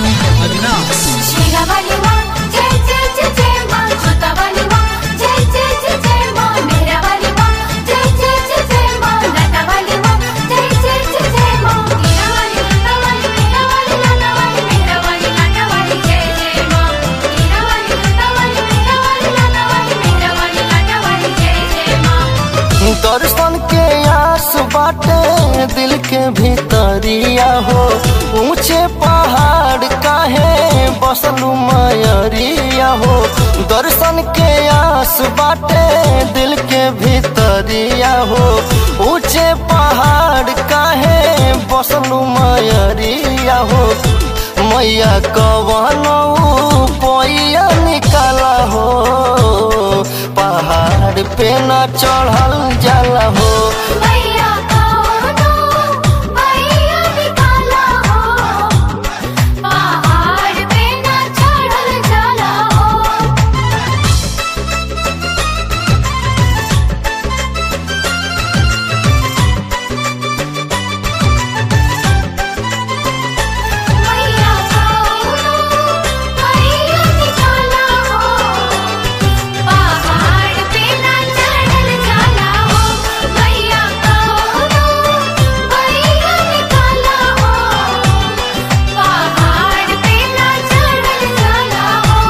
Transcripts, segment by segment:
अविनाश शेरावाली माँ जय जय जय जय माँ जोतावाली माँ जय जय जय जय माँ मेरावाली माँ जय जय जय जय माँ लतावाली माँ जय जय जय जय माँ मीरावाली लतावाली मेरावाली लतावाली मेरावाली लतावाली जय जय माँ मीरावाली लतावाली मेरावाली लतावाली मेरावाली लतावाली जय जय माँ दर्शन के आस बाटे दिल के भीतरिया हो ऊंचे पहाड़ काहे बसलू मयरिया हो दर्शन के आस बाटे दिल के भीतरिया हो ऊंचे पहाड़ काहे बसलू मयरिया हो मैया कवन पैया निकाला हो पहाड़ पे न चढ़ल जाला हो मैया कौनो मैया निकाला हो पहाड़ पे ना चढ़ल जाला हो मैया कौनो मैया निकाला हो पहाड़ पे ना चढ़ल जाला हो मैया कौनो मैया निकाला हो पहाड़ पे ना चढ़ल जाला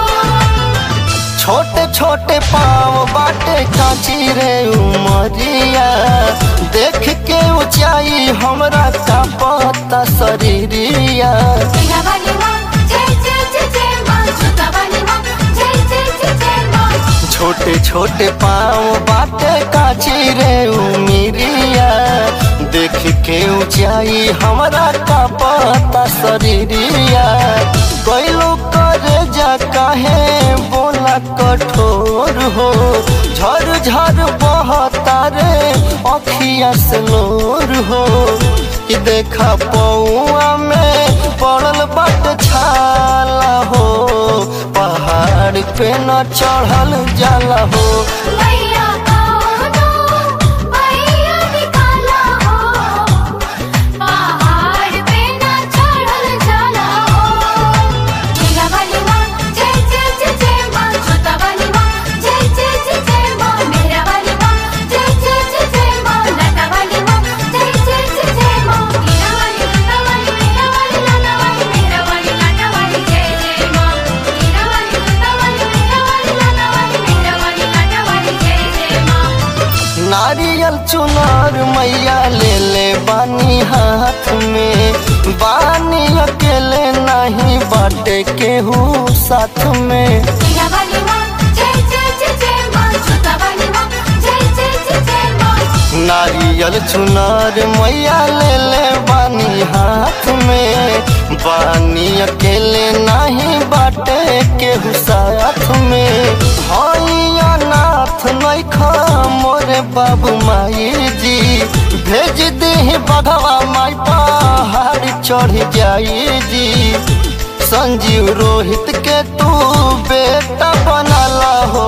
हो छोटे छोटे पाँव बाटे काची रे उमरिया देख के ऊंचाई हमरा का पता शरीरिया शेरावाली माँ जय जय जय जय माँ जोतावाली माँ जय जय जय जय माँ छोटे छोटे पाँव बाटे काची रे उमिरिया देख के ऊंचाई हमरा का पता शरीरिया कैलो करे जा काहे बोला कठोर हो झर झर बहता रे अखिया से नूर हो कि देखा पौआ में पड़ल बट छाला हो पहाड़ पे न चढ़ल जाला हो मैया कौनो मैया निकाला हो पहाड़ पे ना चढ़ल जाला हो शेरावाली माँ जय जय जय जय माँ जोतावाली माँ जय जय जय जय माँ मेरावाली माँ जय जय जय जय माँ लतावाली माँ जय जय जय जय माँ मीरावाली लतावाली मेरावाली लतावाली मेरावाली लतावाली जय जय माँ मीरावाली लतावाली मेरावाली लतावाली मेरावाली लतावाली जय जय माँ नारियल चुनार मैया ले ले बानी हाथ में बानी अकेले नहीं बाटे केहू साथ में शेरावाली माँ जय जय जय जय माँ जोतावाली माँ जय जय जय जय माँ नारियल चुनार मैया ले ले बानी हाथ में बानी अकेले नहीं बाटे केहू साथ में हैया नाथ नैखा मोरे बाबू माई जी भेज दे बघवा माई पहाड़ चढ़ जाई जी संजीव रोहित के तू बेटा बनाला हो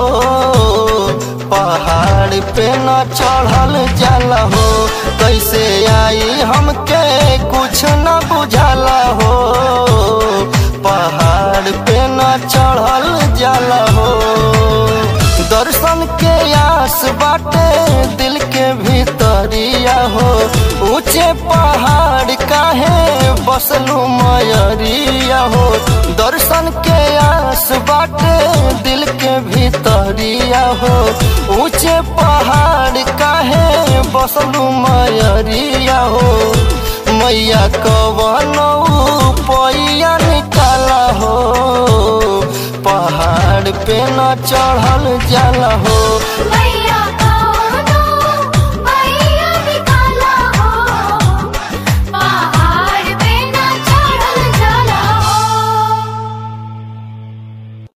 पहाड़ पे न चढ़ल जाला हो कैसे आई हमके कुछ न बुझाला हो पहाड़ पे न चढ़ल जाला हो दर्शन के आस बाटे दिल के भीतरिया हो ऊंचे पहाड़ काहे बसलू मयरिया हो दर्शन के आस बाटे दिल के भीतरिया हो ऊंचे पहाड़ काहे बसलू मयरिया हो मैया कवन पैया निकाला हो पहाड़ पे न चढ़ल जाला हो मैया